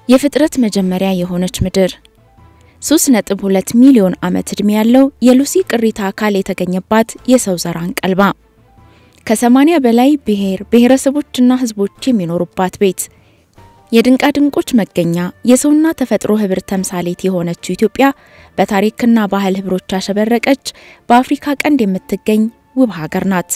የፍጥረት መጀመሪያ የሆነች ምድር 3.2 ሚሊዮን ዓመት ዕድሜ ያለው የሉሲ ቅሪተ አካል የተገኘባት የሰው ዘር አንቀልባ ከ80 በላይ ብሔር ብሔረሰቦችና ሕዝቦች የሚኖሩባት ቤት የድንቃድንቆች መገኛ የሰውና ተፈጥሮ ህብር ተምሳሌት የሆነችው ኢትዮጵያ በታሪክና ባህል ህብሮች ያሸበረቀች በአፍሪካ ቀንድ የምትገኝ ውብ ሀገር ናት።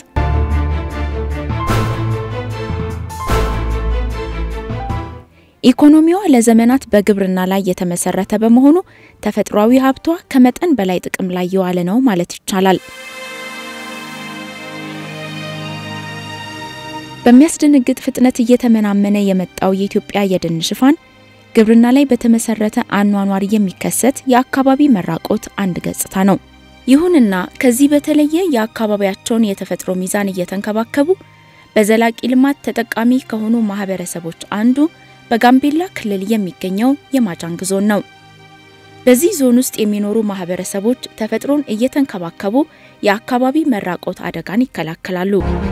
ኢኮኖሚዋ ለዘመናት በግብርና ላይ የተመሰረተ በመሆኑ ተፈጥሯዊ ሀብቷ ከመጠን በላይ ጥቅም ላይ የዋለ ነው ማለት ይቻላል። በሚያስደነግጥ ፍጥነት እየተመናመነ የመጣው የኢትዮጵያ የደን ሽፋን ግብርና ላይ በተመሰረተ አኗኗር የሚከሰት የአካባቢ መራቆት አንድ ገጽታ ነው። ይሁንና ከዚህ በተለየ የአካባቢያቸውን የተፈጥሮ ሚዛን እየተንከባከቡ በዘላቂ ልማት ተጠቃሚ ከሆኑ ማህበረሰቦች አንዱ በጋምቤላ ክልል የሚገኘው የማጃንግ ዞን ነው። በዚህ ዞን ውስጥ የሚኖሩ ማህበረሰቦች ተፈጥሮን እየተንከባከቡ የአካባቢ መራቆት አደጋን ይከላከላሉ።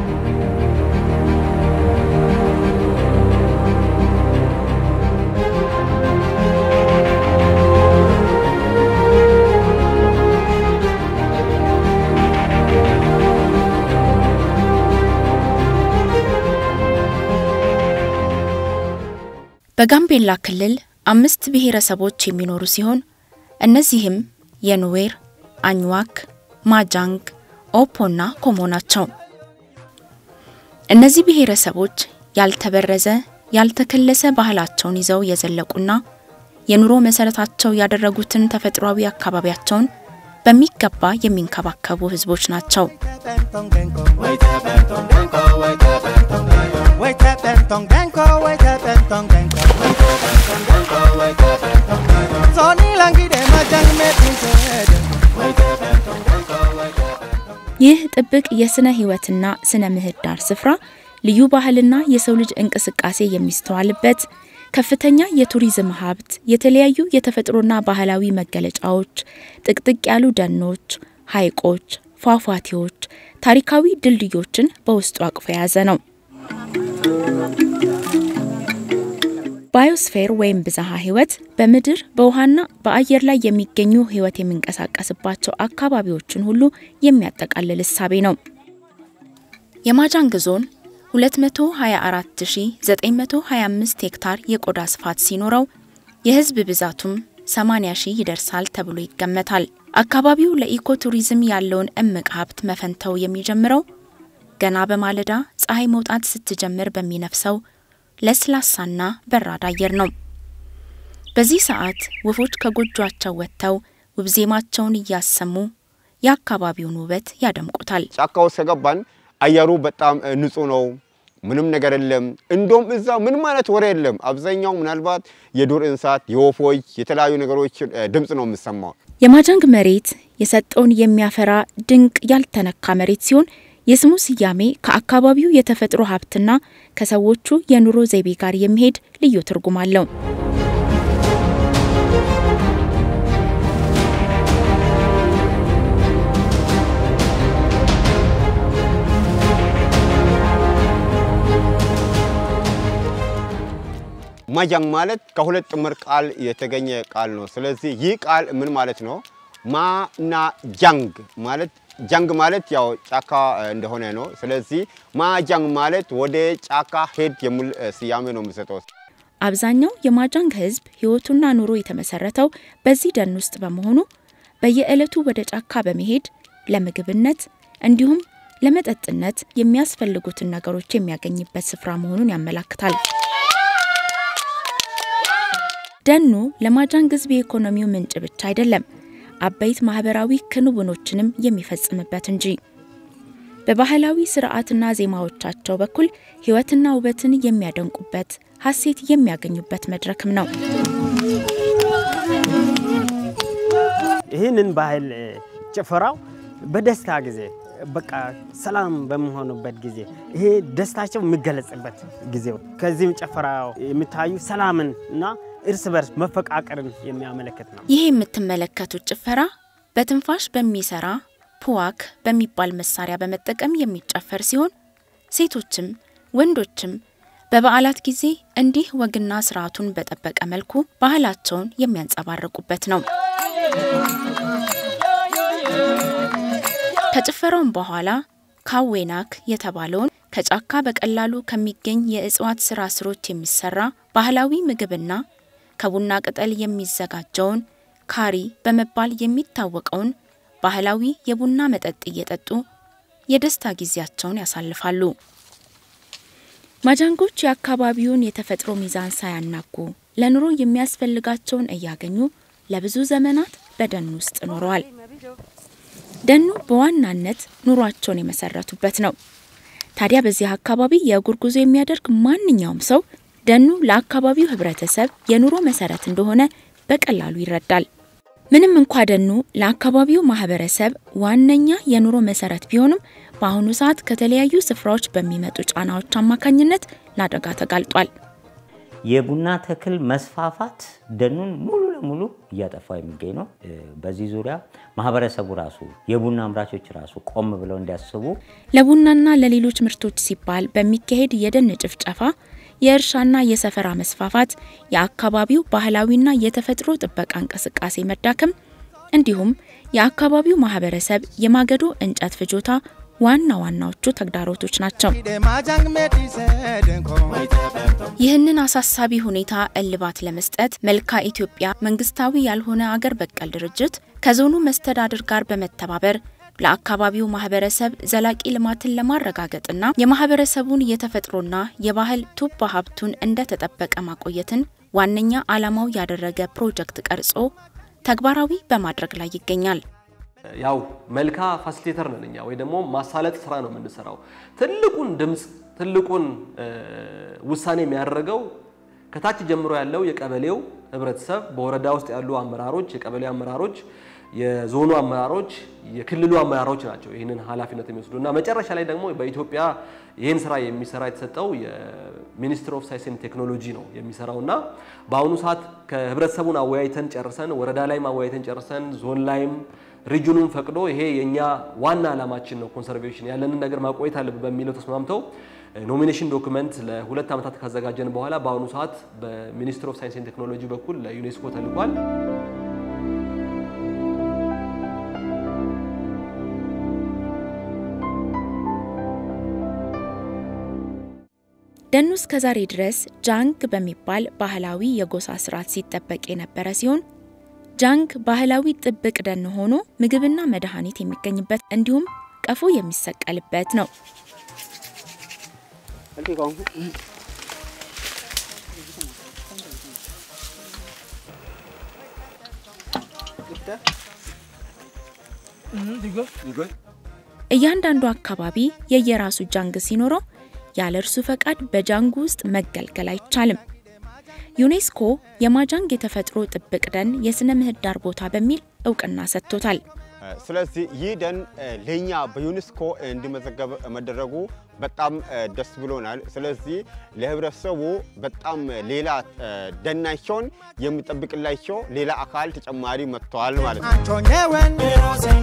በጋምቤላ ክልል አምስት ብሔረሰቦች የሚኖሩ ሲሆን እነዚህም የኑዌር፣ አኝዋክ፣ ማጃንግ፣ ኦፖና ኮሞ ናቸው። እነዚህ ብሔረሰቦች ያልተበረዘ ያልተከለሰ ባህላቸውን ይዘው የዘለቁና የኑሮ መሰረታቸው ያደረጉትን ተፈጥሯዊ አካባቢያቸውን በሚገባ የሚንከባከቡ ህዝቦች ናቸው። ይህ ጥብቅ የስነ ህይወትና ስነ ምህዳር ስፍራ ልዩ ባህልና የሰው ልጅ እንቅስቃሴ የሚስተዋልበት ከፍተኛ የቱሪዝም ሀብት፣ የተለያዩ የተፈጥሮና ባህላዊ መገለጫዎች፣ ጥቅጥቅ ያሉ ደኖች፣ ሐይቆች፣ ፏፏቴዎች፣ ታሪካዊ ድልድዮችን በውስጡ አቅፎ የያዘ ነው። ባዮስፌር ወይም ብዝሃ ህይወት በምድር በውሃና በአየር ላይ የሚገኙ ህይወት የሚንቀሳቀስባቸው አካባቢዎችን ሁሉ የሚያጠቃልል እሳቤ ነው። የማጃንግ ዞን 224925 ሄክታር የቆዳ ስፋት ሲኖረው የህዝብ ብዛቱም 80 ሺህ ይደርሳል ተብሎ ይገመታል። አካባቢው ለኢኮ ቱሪዝም ያለውን እምቅ ሀብት መፈንተው የሚጀምረው ገና በማለዳ ፀሐይ መውጣት ስትጀምር በሚነፍሰው ለስላሳና በራድ አየር ነው። በዚህ ሰዓት ወፎች ከጎጇቸው ወጥተው ውብ ዜማቸውን እያሰሙ የአካባቢውን ውበት ያደምቁታል። ጫካ ውስጥ ከገባን አየሩ በጣም ንጹህ ነው። ምንም ነገር የለም። እንደውም እዛ ምንም አይነት ወሬ የለም። አብዛኛው ምናልባት የዱር እንስሳት፣ የወፎች፣ የተለያዩ ነገሮች ድምፅ ነው የምሰማው። የማጃንግ መሬት የሰጠውን የሚያፈራ ድንቅ ያልተነካ መሬት ሲሆን የስሙ ስያሜ ከአካባቢው የተፈጥሮ ሀብትና ከሰዎቹ የኑሮ ዘይቤ ጋር የሚሄድ ልዩ ትርጉም አለው። ማጃንግ ማለት ከሁለት ጥምር ቃል የተገኘ ቃል ነው። ስለዚህ ይህ ቃል ምን ማለት ነው? ማና ጃንግ ማለት ጃንግ ማለት ያው ጫካ እንደሆነ ነው። ስለዚህ ማጃንግ ማለት ወደ ጫካ ሄድ የሚል ስያሜ ነው የምሰጠው። አብዛኛው የማጃንግ ሕዝብ ሕይወቱና ኑሮ የተመሰረተው በዚህ ደን ውስጥ በመሆኑ በየዕለቱ ወደ ጫካ በመሄድ ለምግብነት እንዲሁም ለመጠጥነት የሚያስፈልጉትን ነገሮች የሚያገኝበት ስፍራ መሆኑን ያመላክታል። ደኑ ለማጃንግ ሕዝብ የኢኮኖሚው ምንጭ ብቻ አይደለም አበይት ማህበራዊ ክንውኖችንም የሚፈጽምበት እንጂ። በባህላዊ ስርዓትና ዜማዎቻቸው በኩል ህይወትና ውበትን የሚያደንቁበት ሀሴት የሚያገኙበት መድረክም ነው። ይህንን ባህል ጭፈራው በደስታ ጊዜ በቃ ሰላም በሚሆኑበት ጊዜ ይሄ ደስታቸው የሚገለጽበት ጊዜ ከዚህም ጭፈራ የሚታዩ ሰላምን እና እርስ በርስ መፈቃቀርን የሚያመለክት ነው። ይህ የምትመለከቱት ጭፈራ በትንፋሽ በሚሰራ ፑዋክ በሚባል መሳሪያ በመጠቀም የሚጨፈር ሲሆን ሴቶችም ወንዶችም በበዓላት ጊዜ እንዲህ ወግና ስርዓቱን በጠበቀ መልኩ ባህላቸውን የሚያንጸባርቁበት ነው። ከጭፈራውም በኋላ ካዌናክ የተባለውን ከጫካ በቀላሉ ከሚገኝ የእጽዋት ስራ ስሮች የሚሰራ ባህላዊ ምግብና ከቡና ቅጠል የሚዘጋጀውን ካሪ በመባል የሚታወቀውን ባህላዊ የቡና መጠጥ እየጠጡ የደስታ ጊዜያቸውን ያሳልፋሉ። ማጃንጎች የአካባቢውን የተፈጥሮ ሚዛን ሳያናጉ ለኑሮ የሚያስፈልጋቸውን እያገኙ ለብዙ ዘመናት በደን ውስጥ ኖረዋል። ደኑ በዋናነት ኑሯቸውን የመሰረቱበት ነው። ታዲያ በዚህ አካባቢ የእግር ጉዞ የሚያደርግ ማንኛውም ሰው ደኑ ለአካባቢው ሕብረተሰብ የኑሮ መሰረት እንደሆነ በቀላሉ ይረዳል። ምንም እንኳ ደኑ ለአካባቢው ማህበረሰብ ዋነኛ የኑሮ መሰረት ቢሆንም በአሁኑ ሰዓት ከተለያዩ ስፍራዎች በሚመጡ ጫናዎች አማካኝነት ለአደጋ ተጋልጧል። የቡና ተክል መስፋፋት ደኑን ሙሉ ለሙሉ እያጠፋ የሚገኝ ነው። በዚህ ዙሪያ ማህበረሰቡ ራሱ የቡና አምራቾች ራሱ ቆም ብለው እንዲያስቡ ለቡናና ለሌሎች ምርቶች ሲባል በሚካሄድ የደን ጭፍጨፋ የእርሻና የሰፈራ መስፋፋት፣ የአካባቢው ባህላዊና የተፈጥሮ ጥበቃ እንቅስቃሴ መዳከም እንዲሁም የአካባቢው ማህበረሰብ የማገዶ እንጨት ፍጆታ ዋና ዋናዎቹ ተግዳሮቶች ናቸው። ይህንን አሳሳቢ ሁኔታ እልባት ለመስጠት መልካ ኢትዮጵያ መንግስታዊ ያልሆነ አገር በቀል ድርጅት ከዞኑ መስተዳድር ጋር በመተባበር ለአካባቢው ማህበረሰብ ዘላቂ ልማትን ለማረጋገጥና የማህበረሰቡን የተፈጥሮና የባህል ቱባ ሀብቱን እንደተጠበቀ ማቆየትን ዋነኛ ዓላማው ያደረገ ፕሮጀክት ቀርጾ ተግባራዊ በማድረግ ላይ ይገኛል። ያው መልካ ፋሲሊቴተር ነን እኛ ወይ ደግሞ ማሳለጥ ስራ ነው የምንሰራው። ትልቁን ድምፅ ትልቁን ውሳኔ የሚያደርገው ከታች ጀምሮ ያለው የቀበሌው ህብረተሰብ፣ በወረዳ ውስጥ ያሉ አመራሮች፣ የቀበሌ አመራሮች፣ የዞኑ አመራሮች፣ የክልሉ አመራሮች ናቸው ይህንን ኃላፊነት የሚወስዱ እና መጨረሻ ላይ ደግሞ በኢትዮጵያ ይህን ስራ የሚሰራ የተሰጠው የሚኒስትር ኦፍ ሳይንስ ኤንድ ቴክኖሎጂ ነው የሚሰራው እና በአሁኑ ሰዓት ከህብረተሰቡን አወያይተን ጨርሰን ወረዳ ላይም አወያይተን ጨርሰን ዞን ላይም ሪጁኑን ፈቅዶ ይሄ የኛ ዋና ዓላማችን ነው፣ ኮንሰርቬሽን ያለንን ነገር ማቆየት አለብን በሚለው ተስማምተው ኖሚኔሽን ዶክመንት ለሁለት ዓመታት ካዘጋጀን በኋላ በአሁኑ ሰዓት በሚኒስትር ኦፍ ሳይንስ ኤንድ ቴክኖሎጂ በኩል ለዩኔስኮ ተልኳል። ደኑ እስከ ዛሬ ድረስ ጃንግ በሚባል ባህላዊ የጎሳ ስርዓት ሲጠበቅ የነበረ ሲሆን ጃንግ ባህላዊ ጥብቅ ደን ሆኖ ምግብና መድኃኒት የሚገኝበት እንዲሁም ቀፎ የሚሰቀልበት ነው። እያንዳንዱ አካባቢ የየራሱ ጃንግ ሲኖረው ያለ እርሱ ፈቃድ በጃንጉ ውስጥ መገልገል አይቻልም። ዩኔስኮ የማጃንግ የተፈጥሮ ጥብቅ ደን የስነ ምህዳር ቦታ በሚል እውቅና ሰጥቶታል። ስለዚህ ይህ ደን ለኛ በዩኔስኮ እንዲመዘገብ መደረጉ በጣም ደስ ብሎናል። ስለዚህ ለህብረተሰቡ በጣም ሌላ ደናቸውን የሚጠብቅላቸው ሌላ አካል ተጨማሪ መጥተዋል ማለት ነው።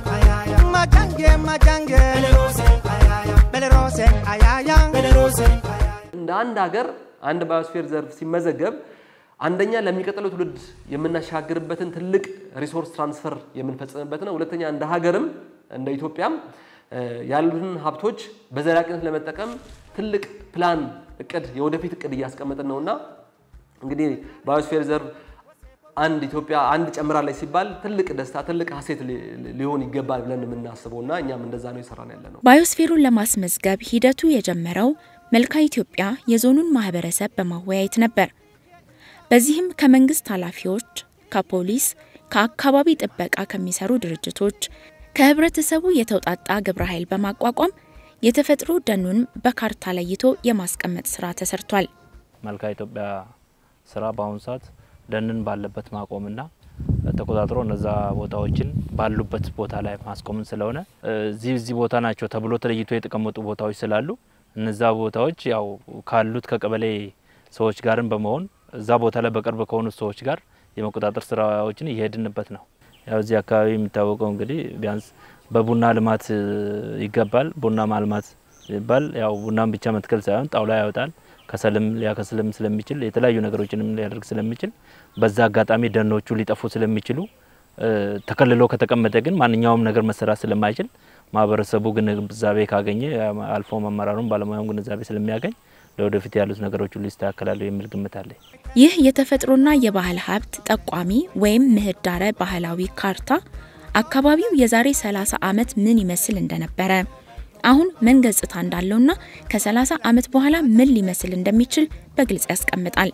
እንደ አንድ ሀገር አንድ ባዮስፌር ዘርፍ ሲመዘገብ አንደኛ ለሚቀጥለው ትውልድ የምናሻግርበትን ትልቅ ሪሶርስ ትራንስፈር የምንፈጽምበት ነው። ሁለተኛ እንደ ሀገርም እንደ ኢትዮጵያም ያሉትን ሀብቶች በዘላቂነት ለመጠቀም ትልቅ ፕላን እቅድ የወደፊት እቅድ እያስቀመጥን ነውና እንግዲህ ባዮስፌር ዘርፍ አንድ ኢትዮጵያ አንድ ጨምራለች ሲባል ትልቅ ደስታ ትልቅ ሀሴት ሊሆን ይገባል ብለን የምናስበው እና እኛም እንደዛ ነው የሰራን ያለ ነው። ባዮስፌሩን ለማስመዝገብ ሂደቱ የጀመረው መልካ ኢትዮጵያ የዞኑን ማህበረሰብ በማወያየት ነበር። በዚህም ከመንግስት ኃላፊዎች፣ ከፖሊስ፣ ከአካባቢ ጥበቃ ከሚሰሩ ድርጅቶች፣ ከህብረተሰቡ የተውጣጣ ግብረ ኃይል በማቋቋም የተፈጥሮ ደኑን በካርታ ለይቶ የማስቀመጥ ስራ ተሰርቷል። መልካ ኢትዮጵያ ስራ በአሁኑ ሰዓት ደንን ባለበት ማቆምና ተቆጣጥሮ እነዛ ቦታዎችን ባሉበት ቦታ ላይ ማስቆምን ስለሆነ እዚህ እዚህ ቦታ ናቸው ተብሎ ተለይቶ የተቀመጡ ቦታዎች ስላሉ እነዛ ቦታዎች ያው ካሉት ከቀበሌ ሰዎች ጋርም በመሆን እዛ ቦታ ላይ በቅርብ ከሆኑት ሰዎች ጋር የመቆጣጠር ስራዎችን እየሄድንበት ነው። ያው እዚህ አካባቢ የሚታወቀው እንግዲህ ቢያንስ በቡና ልማት ይገባል። ቡና ማልማት ይባል ያው ቡናን ብቻ መትከል ሳይሆን ጣውላ ያወጣል፣ ከሰልም ሊያከስልም ስለሚችል የተለያዩ ነገሮችንም ሊያደርግ ስለሚችል በዛ አጋጣሚ ደኖቹ ሊጠፉ ስለሚችሉ ተከልሎ ከተቀመጠ ግን ማንኛውም ነገር መሰራት ስለማይችል ማህበረሰቡ ግንዛቤ ካገኘ አልፎ መመራሩን ባለሙያውም ግንዛቤ ስለሚያገኝ ለወደፊት ያሉት ነገሮች ሁሉ ይስተካከላሉ የሚል ግምት አለኝ። ይህ የተፈጥሮና የባህል ሀብት ጠቋሚ ወይም ምህዳረ ባህላዊ ካርታ አካባቢው የዛሬ 30 ዓመት ምን ይመስል እንደነበረ አሁን ምን ገጽታ እንዳለውና ከ30 ዓመት በኋላ ምን ሊመስል እንደሚችል በግልጽ ያስቀምጣል።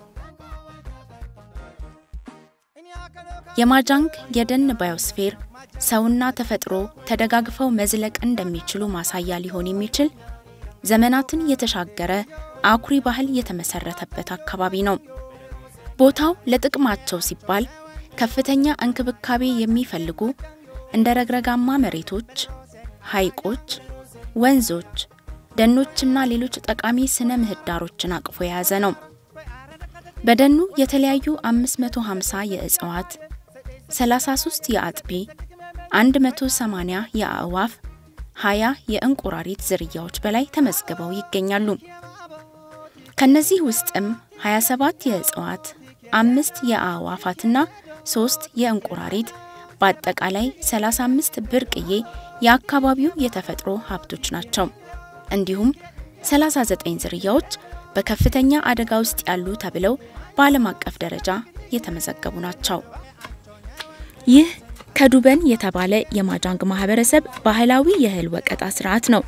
የማጃንግ የደን ባዮስፌር ሰውና ተፈጥሮ ተደጋግፈው መዝለቅ እንደሚችሉ ማሳያ ሊሆን የሚችል ዘመናትን የተሻገረ አኩሪ ባህል የተመሰረተበት አካባቢ ነው። ቦታው ለጥቅማቸው ሲባል ከፍተኛ እንክብካቤ የሚፈልጉ እንደ ረግረጋማ መሬቶች፣ ሐይቆች፣ ወንዞች፣ ደኖችና ሌሎች ጠቃሚ ስነ ምህዳሮችን አቅፎ የያዘ ነው። በደኑ የተለያዩ 550 የእጽዋት፣ 33 የአጥቢ፣ 180 የአእዋፍ፣ 20 የእንቁራሪት ዝርያዎች በላይ ተመዝግበው ይገኛሉ። ከነዚህ ውስጥም 27 የእጽዋት፣ አምስት የአእዋፋትና ሶስት የእንቁራሪት በአጠቃላይ 35 ብርቅዬ የአካባቢው የተፈጥሮ ሀብቶች ናቸው። እንዲሁም 39 ዝርያዎች በከፍተኛ አደጋ ውስጥ ያሉ ተብለው በዓለም አቀፍ ደረጃ የተመዘገቡ ናቸው። ይህ ከዱበን የተባለ የማጃንግ ማህበረሰብ ባህላዊ የእህል ወቀጣ ስርዓት ነው።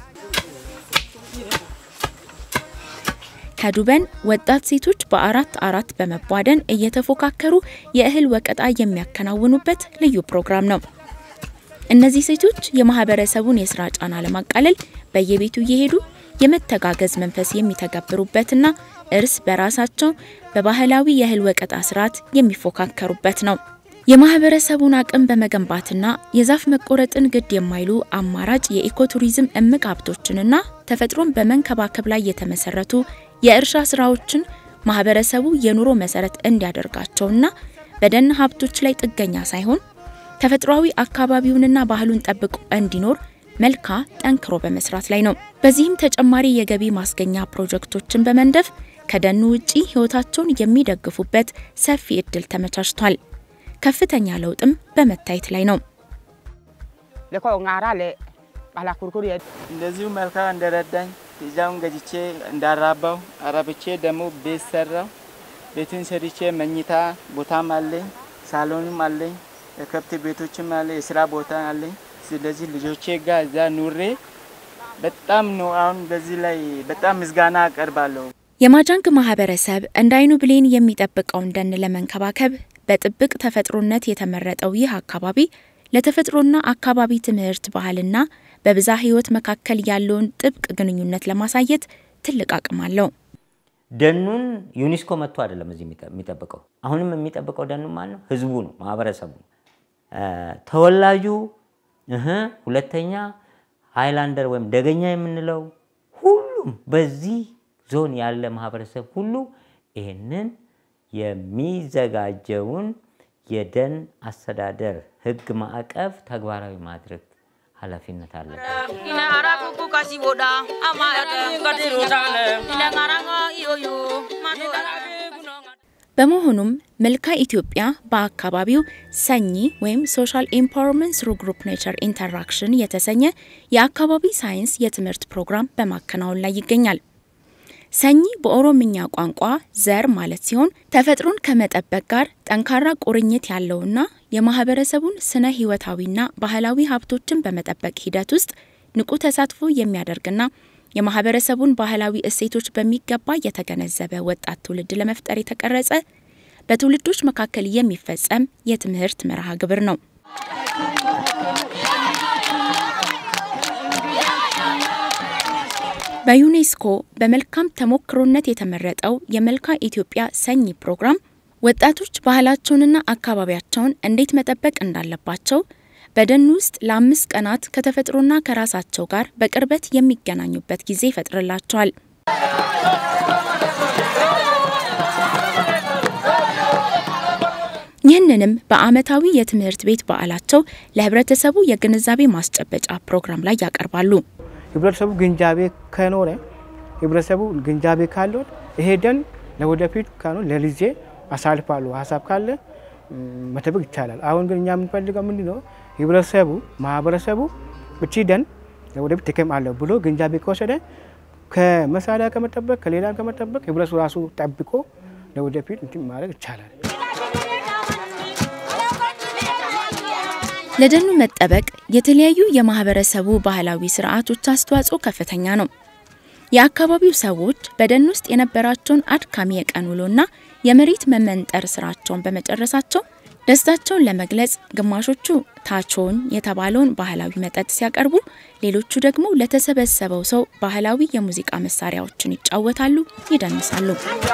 ከዱበን ወጣት ሴቶች በአራት አራት በመቧደን እየተፎካከሩ የእህል ወቀጣ የሚያከናውኑበት ልዩ ፕሮግራም ነው። እነዚህ ሴቶች የማህበረሰቡን የስራ ጫና ለማቃለል በየቤቱ እየሄዱ የመተጋገዝ መንፈስ የሚተገብሩበትና እርስ በራሳቸው በባህላዊ የእህል ወቀጣ ስርዓት የሚፎካከሩበት ነው። የማህበረሰቡን አቅም በመገንባትና የዛፍ መቆረጥን ግድ የማይሉ አማራጭ የኢኮቱሪዝም እምቅ ሀብቶችንና ተፈጥሮን በመንከባከብ ላይ የተመሰረቱ የእርሻ ስራዎችን ማህበረሰቡ የኑሮ መሰረት እንዲያደርጋቸውና በደን ሀብቶች ላይ ጥገኛ ሳይሆን ተፈጥሯዊ አካባቢውንና ባህሉን ጠብቆ እንዲኖር መልካ ጠንክሮ በመስራት ላይ ነው። በዚህም ተጨማሪ የገቢ ማስገኛ ፕሮጀክቶችን በመንደፍ ከደኑ ውጪ ህይወታቸውን የሚደግፉበት ሰፊ እድል ተመቻችቷል። ከፍተኛ ለውጥም በመታየት ላይ ነው። እንደዚሁ መልካ እንደረዳኝ ፒዛውን ገጅቼ እንዳራባው አራብቼ ደግሞ ቤት ሰራው። ቤቱን ሰርቼ መኝታ ቦታም አለኝ፣ ሳሎንም አለኝ፣ የከብት ቤቶችም አለ፣ የስራ ቦታ አለኝ። ስለዚህ ልጆቼ ጋር እዛ ኑሬ በጣም ነው አሁን በዚህ ላይ በጣም ምስጋና አቀርባለሁ። የማጃንግ ማህበረሰብ እንደ አይኑ ብሌን የሚጠብቀውን ደን ለመንከባከብ በጥብቅ ተፈጥሮነት የተመረጠው ይህ አካባቢ ለተፈጥሮና አካባቢ ትምህርት ባህልና በብዛ ህይወት መካከል ያለውን ጥብቅ ግንኙነት ለማሳየት ትልቅ አቅም አለው። ደኑን ዩኒስኮ መጥቶ አይደለም እዚህ የሚጠብቀው። አሁንም የሚጠብቀው ደኑ ማን ነው? ህዝቡ ነው፣ ማህበረሰቡ ነው። ተወላጁ እህ ሁለተኛ ሃይላንደር ወይም ደገኛ የምንለው ሁሉም በዚህ ዞን ያለ ማህበረሰብ ሁሉ ይህንን የሚዘጋጀውን የደን አስተዳደር ህግ ማዕቀፍ ተግባራዊ ማድረግ ኃላፊነት አለበት። በመሆኑም መልካ ኢትዮጵያ በአካባቢው ሰኚ ወይም ሶሻል ኤምፓወርመንት ስሩ ግሩፕ ኔቸር ኢንተራክሽን የተሰኘ የአካባቢ ሳይንስ የትምህርት ፕሮግራም በማከናወን ላይ ይገኛል። ሰኚ በኦሮምኛ ቋንቋ ዘር ማለት ሲሆን ተፈጥሮን ከመጠበቅ ጋር ጠንካራ ቁርኝት ያለውና የማህበረሰቡን ስነ ህይወታዊና ባህላዊ ሀብቶችን በመጠበቅ ሂደት ውስጥ ንቁ ተሳትፎ የሚያደርግና የማህበረሰቡን ባህላዊ እሴቶች በሚገባ የተገነዘበ ወጣት ትውልድ ለመፍጠር የተቀረጸ በትውልዶች መካከል የሚፈጸም የትምህርት መርሃ ግብር ነው። በዩኔስኮ በመልካም ተሞክሮነት የተመረጠው የመልካ ኢትዮጵያ ሰኚ ፕሮግራም ወጣቶች ባህላቸውንና አካባቢያቸውን እንዴት መጠበቅ እንዳለባቸው በደን ውስጥ ለአምስት ቀናት ከተፈጥሮና ከራሳቸው ጋር በቅርበት የሚገናኙበት ጊዜ ይፈጥርላቸዋል። ይህንንም በዓመታዊ የትምህርት ቤት በዓላቸው ለህብረተሰቡ የግንዛቤ ማስጨበጫ ፕሮግራም ላይ ያቀርባሉ። ህብረተሰቡ ግንዛቤ ከኖረ ህብረተሰቡ ግንዛቤ ካለው ይሄ ደን ለወደፊት ካኑ ለልጄ አሳልፋሉ ሀሳብ ካለ መጠበቅ ይቻላል። አሁን ግን እኛ የምንፈልገው ምንድን ነው? ህብረተሰቡ ማህበረሰቡ እቺ ደን ለወደፊት ጥቅም አለው ብሎ ግንዛቤ ከወሰደ ከመሳሪያ ከመጠበቅ ከሌላ ከመጠበቅ ህብረተሰቡ ራሱ ጠብቆ ለወደፊት እንትን ማድረግ ይቻላል። ለደኑ መጠበቅ የተለያዩ የማህበረሰቡ ባህላዊ ስርዓቶች አስተዋጽኦ ከፍተኛ ነው። የአካባቢው ሰዎች በደን ውስጥ የነበራቸውን አድካሚ የቀን ውሎና የመሬት መመንጠር ስራቸውን በመጨረሳቸው ደስታቸውን ለመግለጽ ግማሾቹ ታቾን የተባለውን ባህላዊ መጠጥ ሲያቀርቡ፣ ሌሎቹ ደግሞ ለተሰበሰበው ሰው ባህላዊ የሙዚቃ መሳሪያዎችን ይጫወታሉ፣ ይደንሳሉ።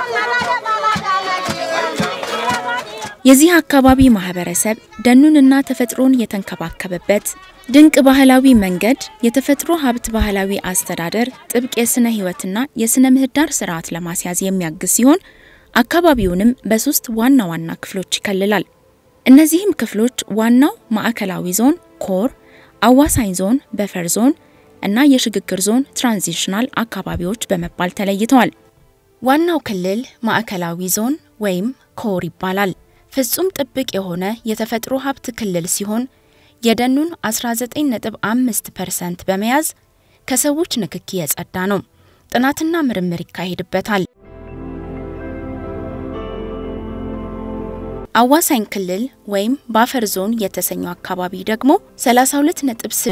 የዚህ አካባቢ ማህበረሰብ ደኑንና ተፈጥሮን የተንከባከበበት ድንቅ ባህላዊ መንገድ የተፈጥሮ ሀብት ባህላዊ አስተዳደር ጥብቅ የስነ ህይወትና የስነ ምህዳር ስርዓት ለማስያዝ የሚያግዝ ሲሆን አካባቢውንም በሶስት ዋና ዋና ክፍሎች ይከልላል። እነዚህም ክፍሎች ዋናው ማዕከላዊ ዞን ኮር፣ አዋሳኝ ዞን በፈር ዞን እና የሽግግር ዞን ትራንዚሽናል አካባቢዎች በመባል ተለይተዋል። ዋናው ክልል ማዕከላዊ ዞን ወይም ኮር ይባላል። ፍጹም ጥብቅ የሆነ የተፈጥሮ ሀብት ክልል ሲሆን የደኑን 19.5 ፐርሰንት በመያዝ ከሰዎች ንክኪ የጸዳ ነው። ጥናትና ምርምር ይካሄድበታል። አዋሳኝ ክልል ወይም ባፈር ዞን የተሰኘው አካባቢ ደግሞ 32.6